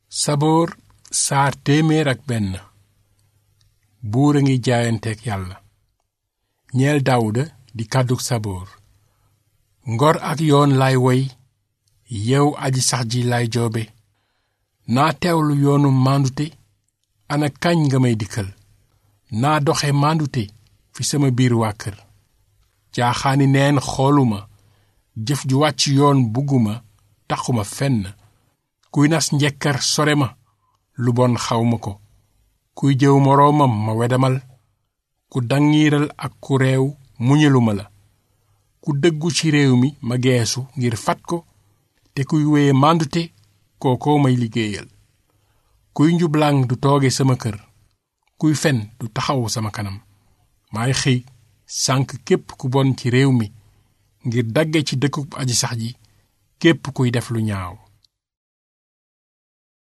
saboor saar téeméer ak benn buur a ngi jaayanteeg yàlla ñeel daawuda di kàddug saboor ngor ak yoon laay woy yow aji sax ji laay joobe naa teewlu yoonu màndute ana kañ nga may dikkal naa doxe màndute fi sama biir waa kër jaaxaani neen xooluma jëf ju wàcc yoon bugguma taxuma fenn kuy nas njekkar sore ma lu bon xawma ko kuy jëw moroomam ma wedamal ku dangiiral ak ku réew muñaluma la ku dëggu ci réew mi ma geesu ngir fat ko te kuy wéye màndute kookoo may liggéeyal kuy njublaang du tooge sama kër kuy fen du taxaw sama kanam maay xëy sànk képp ku bon ci réew mi ngir dagge ci dëkkub aji sax ji képp kuy def lu ñaaw